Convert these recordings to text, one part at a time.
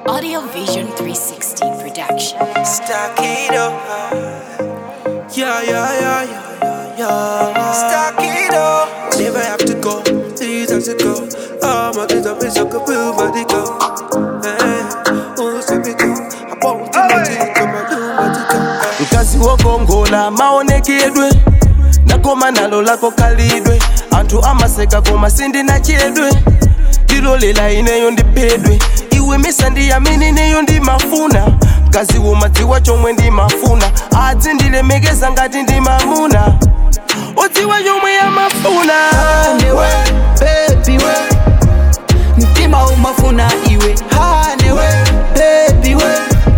Audio Vision 360 production. Stack it up. Yeah, yeah, yeah, yeah, yeah, yeah. Stack it up. Never have to go. These have to go. Oh, my days up is so good. Body go. Hey, oh, so me go. I won't do nothing. Come and do what you go. mkazi wokongola maonekedwe nakoma nalo lako kalidwe anthu amaseka koma sindina chedwe ndilolela ineyo ndiphedwe iwe misandiyamini neyo ndimafuna mkazi womadziwa chomwe ndimafuna adzi ndilemekeza ngati ndimamuna udziwa chomwe yamafuna hanewe baby we mtima umafuna iwe hanewe baby we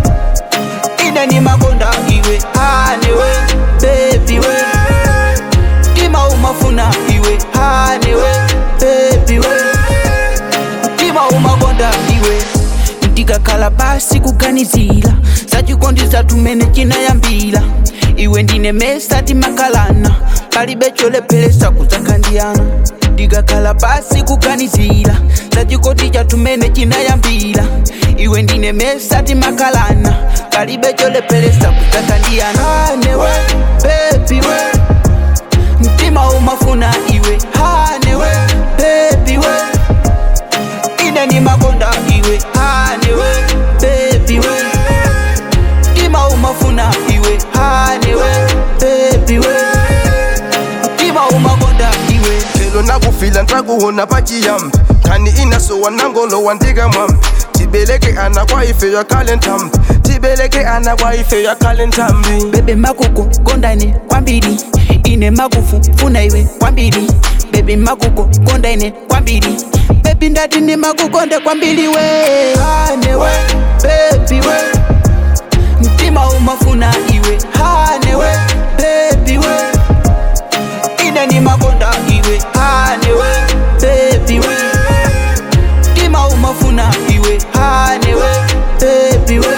ine ni makonda iwe hanewe baby we mtima umafuna iwe hanewe baby we mtima umakonda iwe ndikakhala pasi kuganizira zachikondi zatumene chinayambira iwe ndine mesa timakalana palibe cholepheresa kudzakhandiyana ndikakhala pasi kuganizira zachikondi chatumene chinayambira iwe ndine mesa timakalana palibe cholepheresa kudzakhandiyana hanewe baby we mtima umafuna iwe hanewe baby we ine ni makonda iwe hanewe baby we mtima umafuna iwe hanewe baby we mtima umakonda iwe lero nakufila ntakuona pachiyambi khani inasowa nangolowa ndikamwambi tibeleke ana kwa ife yakhale nthambi tibeleke ana kwa ife yakhale nthambi bebe makuko kondane kwambiri ine makufu funa iwe kwambiri bebi makuko kondane kwambiri bebi ndati ni makukonde kwambiri we hanewe bebi we mtima umafuna iwe hanewe bebi we ine ni makonda iwe hanewe bebi we mtima umafuna iwe hanewe bebi we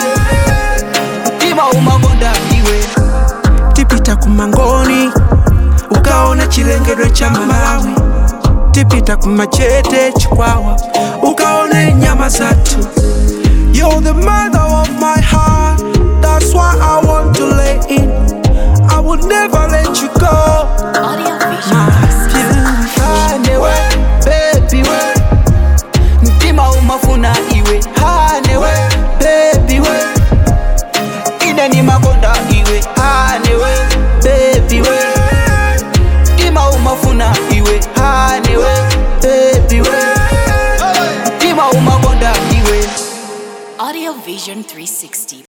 mtima umakonda iwe tipita kumangoni ukaona chilengedwe cha malawi tipita kumachete chikwawa ukaona nyama zatu You're the mother of my heart That's why I want to lay in I would never let you go Audio Vision My 360. beautiful hanewe baby we mtima umafuna iwe hanewe baby we ine ni makonda iwe hanewe baby we mtima umafuna iwe hanewe baby we mtima umakonda iwe Audio Vision 360